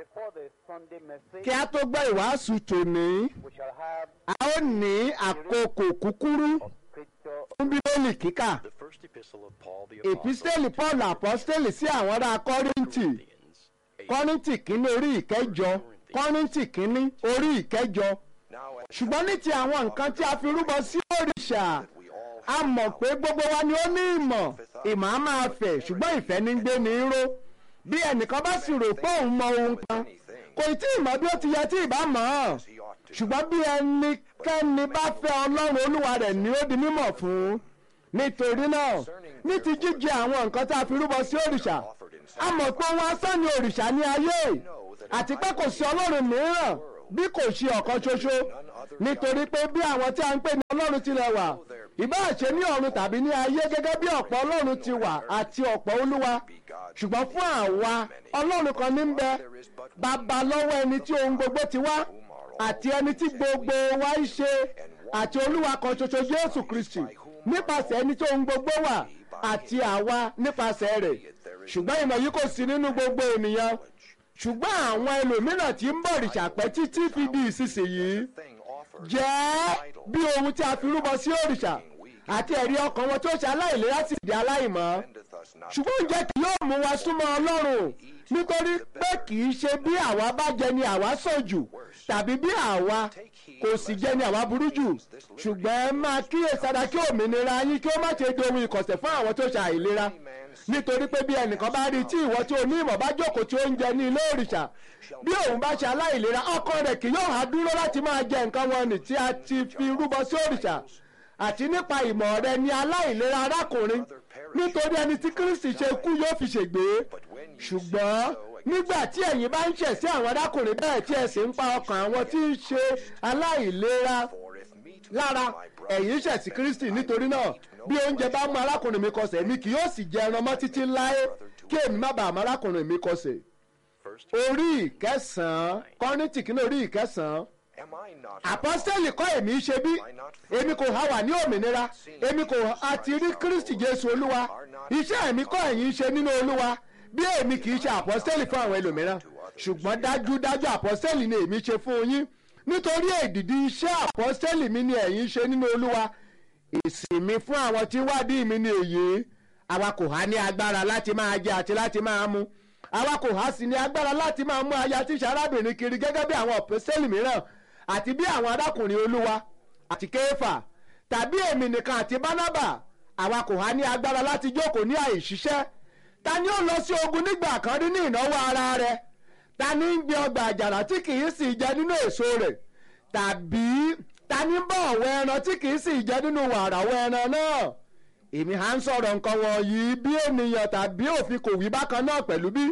before the Sunday message, kí a tó gbọ́ ìwàásù tòní we shall have a ó ní àkókò kúkúrú of scripture fún bíbélì kíkà The first epistle of Paul the Apostle ìpísítẹ́lì paul apọ́sítẹ́lì sí àwọn ará kọ́ríńtì Corinthians. eight. kọ́ríńtì kínní orí ìkẹjọ kọ́ríńtì kínní orí ìkẹjọ Now, as ṣùgbọ́n ní ti àwọn nǹkan tí a fi rúbọ sí òrìṣà we all a mọ̀ pé gbogbo wa ni ó ní ìmọ̀ ìmọ̀ á máa fẹ̀ ṣùgbọ́n ìfẹ́ ní gbé ní ró bí ẹnìkan bá sì rò pé òun mọ ohun kan kò tí ì mọ̀ bí ó ti yẹ tí ì bá mọ̀ ọ́ he ought to ṣùgbọ́n bí ẹnikẹ́ni bá fẹ́ ọlọ́run olúwa rẹ̀ ni ó di mímọ̀ fún nítorí náà ní ti jíjẹ àwọn nǹkan tá a fi rúbọ sí òrìṣà a mọ̀ pé ohun asán ni òrìṣà ní ayé àti pé kò sí ọlọ́run mìíràn bí kò ṣe ọ̀kan ṣoṣo nítorí pé bí àwọn tí a ń pè ní ọlọ́run tilẹ̀ wà ìbáà ṣe ní ọ̀run tàbí ní ayé gẹ́gẹ́ bí ọ̀pọ̀ ọlọ́run ti wà àti ọ̀pọ̀ olúwa ṣùgbọ́n fún àwa ọlọ́run kan ní ń bẹ bàbá lọ́wọ́ ẹni tí ohun gbogbo ti wá àti ẹni tí gbogbo wa ń ṣe àti olúwa kan ṣoṣo jésù kristi nípasẹ̀ ẹni tí ohun gbogbo wà àti àwa nípasẹ̀ rẹ̀ ṣùgbọ́n ìmọ̀ yìí kò sí nínú gbogbo ènìyàn ṣùgbọ́n àwọn ẹlòmíràn tí ń bọ̀ rìṣàpẹ́ títí fi di ìsinsìnyí thing offered jẹ́ bí ohun tí a fi rúbọ sí òrìṣà àti ẹ̀rí ọkàn wọn tó ṣe aláìlera sì di aláìmọ́ endeth us not ṣùgbọ́n oúnjẹ kì yóò mú wa súnmọ́ ọlọ́run nítorí pé kì í ṣe bí àwa bá jẹ ni àwa sàn jù tàbí bí àwa kò sì jẹ ni àwa burú jù ṣùgbọ́n ẹ máa kíyèsára kí òmìnira yín kí ó má ṣe di ohun ìkọ̀sẹ̀ fún àwọn tó ṣe àìlera nítorí pé bí ẹnìkan bá rí tí ìwọ tí o ní ìmọ̀ bá jókòó tí ó ń jẹ ní ilé òrìṣà bí òun bá ṣe aláìlera ọkàn rẹ̀ kì yóò há dúró láti máa jẹ nǹkan wọn nì tí a ti fi rúbọ sí òrìṣà àti nípa ìmọ̀ rẹ ni aláìlera arákùnrin nítorí ẹni tí kristi ṣe kú yóò fi ṣègbé ṣùgbọ́n nígbà tí ẹ̀yin bá ń ṣẹ̀ sí àwọn arákùnrin bẹ́ẹ̀ tí ẹ sì ń pa ọkàn àwọn tí ń ṣe aláìlera for if meat lára ẹ̀yin ṣẹ̀ sí kristi nítorí náà bí oúnjẹ bá mú arákùnrin mi kọsẹ̀ mi kì yóò sì jẹ ẹran mọ́ títí láé kí èmi má bàa mọ arákùnrin mi kọsẹ̀ first orí ìkẹsàn-án kọ́nìtì kìíní orí ìkẹsàn-án am I not àpọ́sítẹ́lì kọ́ èmi ṣe bí èmi kò há wà ní òmìnira èmi kò àti rí kristi jésù olúwa iṣẹ́ èmi kọ́ ẹ̀yin ṣe nínú olúwa bí èmi kì í ṣe àpọ́sítẹ́lì fún àwọn ẹlòmíràn ṣùgbọ́n dájúdájú àpọ́sítẹ́lì ni èmi ṣe fún yín nítorí èdìdí iṣẹ́ àpọ́sítẹ́lì mi ni ẹ̀yin ṣe nínú olúwa ìsìn mi fún àwọn tí ń wádìí mi ni èyí àwa kò há ní agbára láti máa jẹ àti láti máa mu àwa kò há sí ní agbára láti máa mú aya tíṣe arábìnrin kiri gẹ́gẹ́ bí àwọn àpọ́sítẹ́lì mìíràn àti bí àwọn arákùnrin olúwa àti kéfà tàbí èmi nìkan àti bánábà àwa kò há ní agbára láti jókòó ní àìṣiṣẹ́ ta ni ó lọ sí ogun nígbà kan rí ní ìnáwó ara rẹ̀ ta ni ń gbé ọgbà àjàrà tí kì í sì jẹ nínú èso rẹ̀ tàbí ta ni ń bọ̀ ọ̀wọ́ ẹran tí kì í sì jẹ nínú wàràwọ̀ ẹran náà èmi à ń sọ̀rọ̀ nǹkan wọ̀nyí bí ènìyàn tàbí òfin kò wí bákan náà pẹ̀lú bí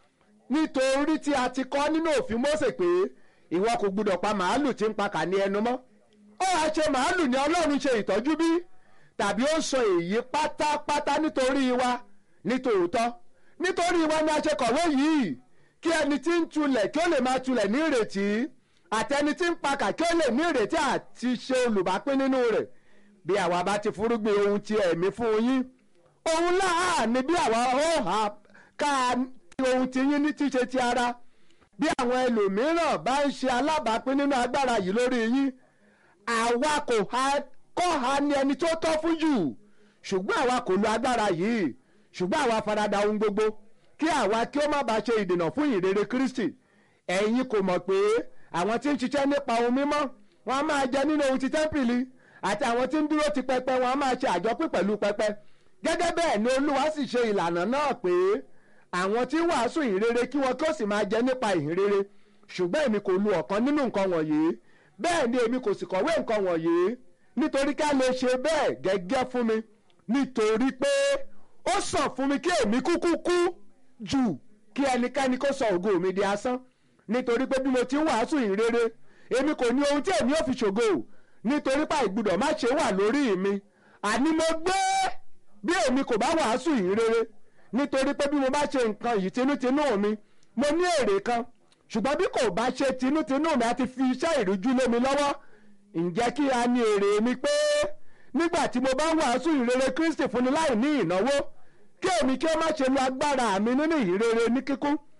nítorí tí a ti kọ́ nínú òfin Mósè pé ìwọ kò gbúdọ̀ pa màálù tí ń pa kà ní ẹnu mọ́ ó wàá ṣe màálù ni Ọlọ́run ṣe ìtọ́jú bí tàbí ó sọ èyí pátápátá nítorí wa nítòótọ́ nítorí wa ni a ṣe kọ̀wé yìí kí ẹni tí ń tulẹ̀ kí ó lè máa tulẹ̀ ní ìrètí àtẹni tí ń pakà kí ó lè ní ìrètí àti ṣe olùbápín nínú rẹ̀ bí àwa bá ti fúrúgbìn ohun ti ẹ̀mí fún yín ohun láà ni bí àwa ó hà ká ohun ti yín ní tíṣe ti ara bí àwọn ẹlòmíràn bá ń ṣe alábàápín nínú agbára yìí lórí yín àwa kò ha kọ́ ha ní ẹni tó tọ́ fún jù ṣùgbọ́n àwa kò lo agbára yìí ṣùgbọ́n àwa farada ohun gbogbo kí àwa kí ó má bàa ṣe ìdènà fún ìrere Kristi ẹ̀yin kò mọ̀ pé àwọn tí ń ṣiṣẹ́ nípa ohun mímọ́ wọn á máa jẹ nínú ohun ti tẹ́ḿpìlì àti àwọn tí ń dúró ti pẹpẹ wọn á máa ṣe àjọpín pẹ̀lú pẹpẹ gẹ́gẹ́ bẹ́ẹ̀ ni Olúwa sì ṣe ìlànà náà pé àwọn tí ń wàásù ìhìnrere kí wọn kí ó sì máa jẹ nípa ìhìnrere ṣùgbọ́n èmi kò lu ọ̀kan nínú nǹkan wọ̀nyí bẹ́ẹ̀ ni èmi kò sì kọ̀wé nǹkan wọ̀nyí nítorí ká lè ṣe bẹ́ẹ̀ gẹ́gẹ́ fún mi nítorí pé ó sàn fún mi kí èmi kúkú kú jù kí ẹnikẹ́ni kó sọ ògo mi di asán nítorí pé bí mo ti ń wàásù ìhìnrere èmi kò ní ohun tí èmi ò fi ṣògo nítorí pa ìgbúdọ̀ má ṣe wà lórí mi àní mo gbé bí èmi kò bá wàásù ìhìnrere nítorí pé bí mo bá ṣe nǹkan yìí tinútinú mi mo ní èrè kan ṣùgbọ́n bí kò bá ṣe tinútinú mi àti fi iṣẹ́ ìrújú lé mi lọ́wọ́ ǹjẹ́ kí a ní èrè mi pé nígbà tí mo bá ń wàásù ìrere Kristi fúnni láì ní ìnáwó kí èmi kí ó má ṣe lo agbára mi nínú ìrere ní kíkún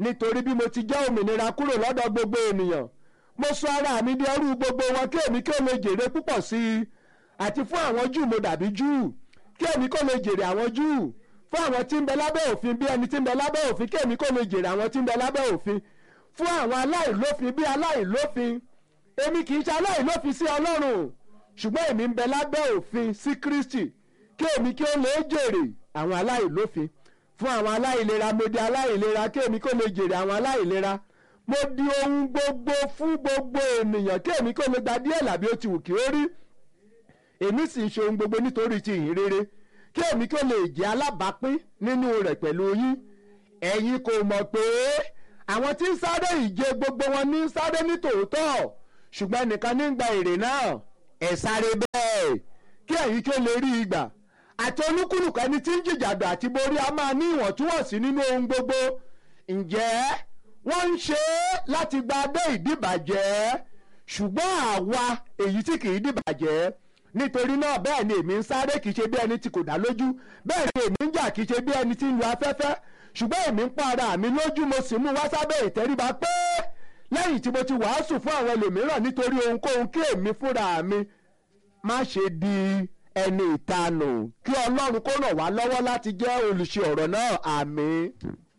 nítorí bí mo ti jẹ́ òmìnira kúrò lọ́dọ̀ gbogbo ènìyàn mo sọ ara mi di ẹrú gbogbo wọn kí èmi kí ó lè jèrè púpọ̀ sí i àti fún àwọn júù mo dàbí júù kí èmi kó lè jèrè àwọn júù fún àwọn tí ń bẹ lábẹ́ òfin bí ẹni tí ń bẹ lábẹ́ òfin kí èmi kó lè jèrè àwọn tí ń bẹ lábẹ́ òfin fún àwọn aláìlófin bí aláìlófin èmi kì í ṣe aláìlófin sí ọlọ́run ṣùgbọ́n èmi ń bẹ lábẹ́ òfin sí kristi kí èmi kí ó lè jèrè àwọn aláìlófin fún àwọn aláìlera mo di aláìlera kí èmi kó lè jèrè àwọn aláìlera mo di ohun gbogbo fún gbogbo ènìyàn kí èmi kó lè gba díẹ̀ làbí ó ti wù kí ó rí èmi sì ń ṣe ohun gbogbo nítorí ti ìhìn rere kí èmi kó lè jẹ́ alábàápín nínú rẹ̀ pẹ̀lú yín ẹ̀yin kò mọ̀ pé àwọn tí ń sáré ìje gbogbo wọn ní sáré ní tòótọ́ ṣùgbọ́n ẹnìkan ní gba èrè náà ẹ̀ sáré bẹ́ẹ̀ kí ẹ̀yin kí ó lè rí ìgbà àti olúkúlùkù ẹni tí ń jìjàdù àti borí a máa ní ìwọ̀ntúnwọ̀nsí nínú ohun gbogbo ǹjẹ́ wọ́n ń ṣe é láti gba abẹ́ ìdìbàjẹ́ ṣùgbọ́n àwa èyí tí kì í dìbàjẹ́ nítorí náà bẹ́ẹ̀ ni èmi ń sáré kì í ṣe bí ẹni tí kò dá lójú bẹ́ẹ̀ ni èmi ń jà kì í ṣe bí ẹni tí ń lu afẹ́fẹ́ ṣùgbọ́n èmi ń pa ara mi lójú mo sì mú wá sábẹ́ ìtẹríba pé lẹ́yìn tí mo ti wàásù fún àwọn ẹlòmíràn nítorí ohunkóhun kí èmi fúnra mi má ṣe di ẹni ìtanù kí ọlọ́run kó ràn wá lọ́wọ́ láti jẹ́ olùṣe ọ̀rọ̀ náà àmín.